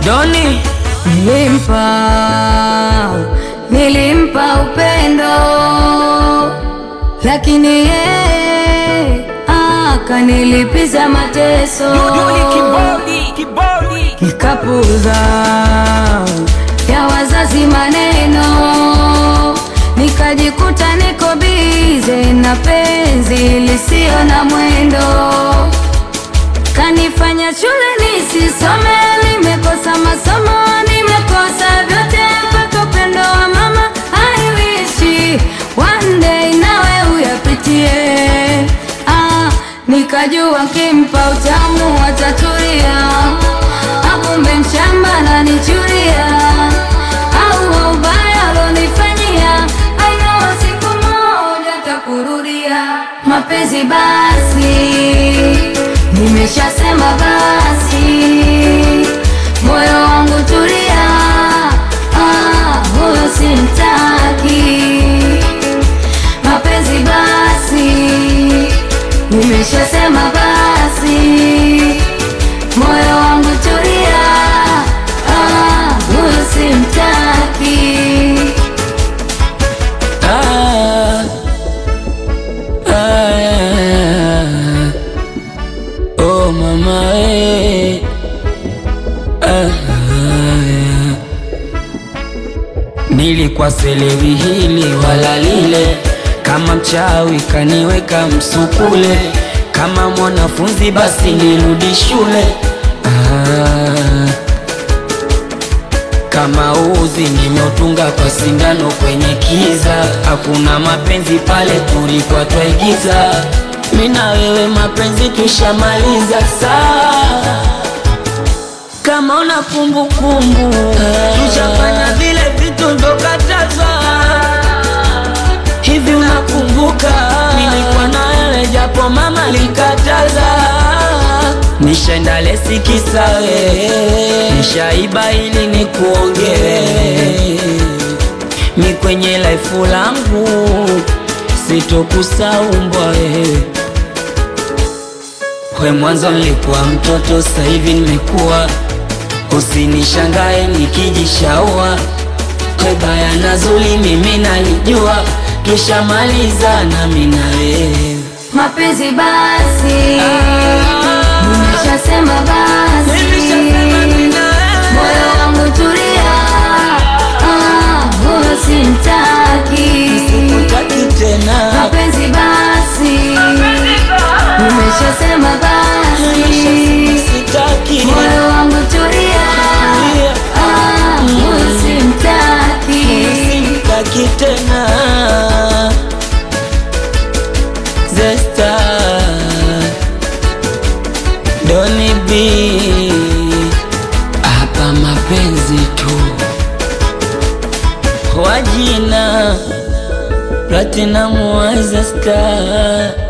Doni Nilimpa, nilimpa upendo, lakini yeye akanilipiza mateso. Duduli kibodi kibodi Nikapuza ya wazazi maneno, nikajikuta niko bize na penzi lisio na mwendo, kanifanya shule nisisome, nimekosa masomo, nimekosa vyote mpaka upendo wa mama. I wish one day nawe uyapitie. Ah, nikajua kimpa utamu watatulia, akumbe mshamba nanichuria, au ubaya alonifanyia, I know siku moja takurudia. Mapenzi basi, nimeshasema basi, moyo wangu tulia, ah, huyo simtaki mapenzi basi, nimeshasema basi, moyo wangu tulia, ah, huyo simtaki. ah, ah, Oh mama eh. ah, ah. Nilikuwa selewi hili wala lile, kama mchawi kaniweka msukule, kama mwanafunzi basi nirudi shule ah. Kama uzi nimeutunga kwa sindano kwenye kiza, hakuna mapenzi pale, tulikuwa twaigiza. Mimi na wewe mapenzi tushamaliza, saa kama una kumbukumbu tushafanya vile vitu vyokatazwa. Hivi unakumbuka nilikuwa na wewe japo mama likataza? Nishaenda lesi kisa wewe, nishaiba ili nikuongee mi kwenye laifu langu sitokusaumbwa wewe we mwanzo nilikuwa mtoto, sasa hivi nimekuwa. Usinishangae nikijishaua, we baya na zuri mimi nalijua, tushamaliza nami na wewe. Mapenzi basi, nimeshasema basi, Nimeshasema mimi na wewe. moyo wangu tulia, ah, huyo simtaki. Sikutaki tena, Mapenzi basi, nimeshasema basi, sitaki moyo wangu tulia, ah, huyo simtaki. sitaki tena. Zesta Doni B hapa mapenzi tu wajina Platinum wa Zesta